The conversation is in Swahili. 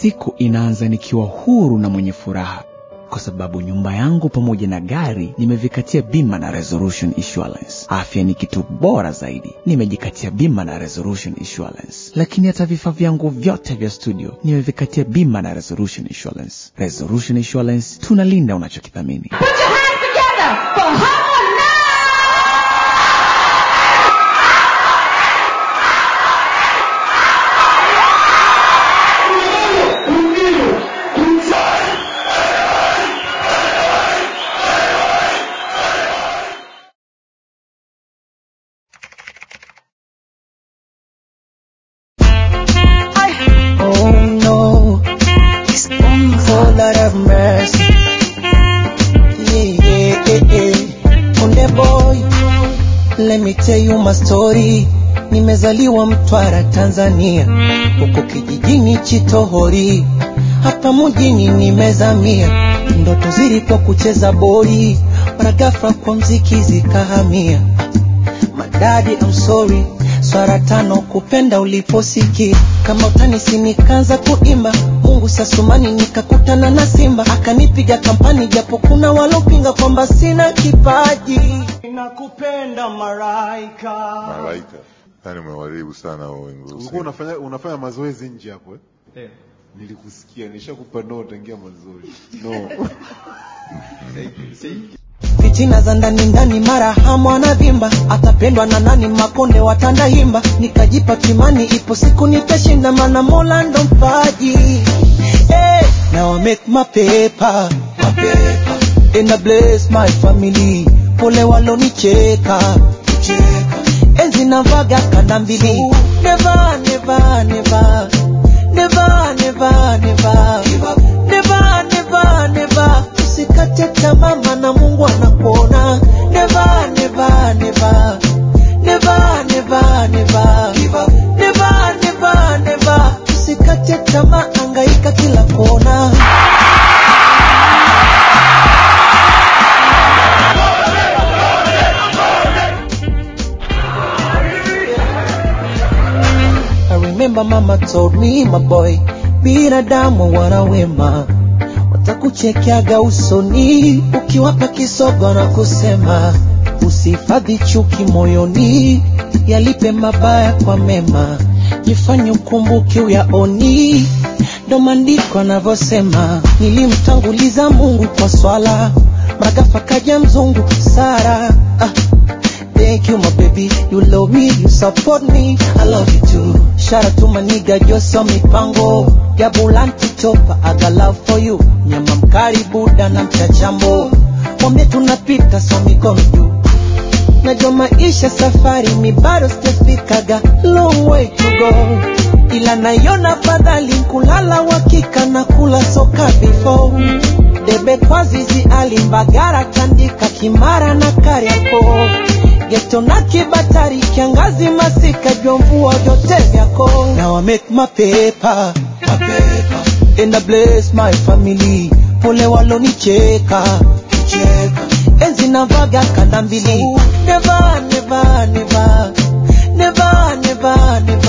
siku inaanza nikiwa huru na mwenye furaha kwa sababu nyumba yangu pamoja na gari nimevikatia bima na Resolution Insurance. Afya ni kitu bora zaidi, nimejikatia bima na Resolution Insurance. Lakini hata vifaa vyangu vyote vya studio nimevikatia bima na Resolution Insurance. Resolution Insurance, tunalinda unachokithamini. Put your hands together for Harmonize! Oh no, it's oh Lord have mercy. Yeah, yeah, yeah, yeah. Konde boy, let me tell you my story. Nimezaliwa Mtwara, Tanzania, huko kijijini Chitohori, hapa mjini nimezamia. Ndoto zilikuwa kucheza boli, mara ghafla kwa mziki zikahamia. Madadi, I'm sorry. Swara tano kupenda uliposikia kama utanisi, nikaanza kuimba Mungu sasumani, nikakutana na Simba akanipiga kampani, japo kuna walopinga kwamba sina kipaji. Nakupenda maraika Malaika. Yaani umewaribu sana hao wimbo. ulikuwa unafanya unafanya mazoezi nje hapo eh? Nilikusikia, nishakupa no tangia mazoezi. No. fitina za ndani ndani, mara hamu anavimba, atapendwa na nani? Makonde watandahimba, nikajipa kimani, ipo siku nitashinda, mana Mola ndo mpaji. Hey, now I make my paper, my paper. And I bless my family, pole walonicheka cheka. enzi navaga kanda mbili, never never never never never never never never never usikate tamaa maana Mungu anakuona never never never never never never never never never usikate tamaa angaika kila kona I remember mama told me my boy, binadamu wana wema, watakuchekeaga usoni ukiwapa kisogo na kusema usihifadhi chuki moyoni, yalipe mabaya kwa mema, jifanye ukumbuke uyaoni. Ndo maandiko anavyosema, nilimtanguliza Mungu kwa swala, mragafa kaja mzungu Sara ah. Thank you, my baby. You love me, you support me. I love you too. Shout out to my nigga, Joso Mipango. Jabulanti chopa, I got love for you. Nyama mkari buda na mchachambo. Mwambie tunapita so mikono juu. Najua maisha safari mi bado sijafikaga long way to go, ila naiona fadhali kulala wakika na kula soka before debe kwa zizi alimbagara tandika kimara na kariako geto na kibatari kiangazi masika jua mvua vyote vyako now I make my paper, my paper. and I bless my family pole walonicheka cheka enzi navaga kanda mbili never never never never never never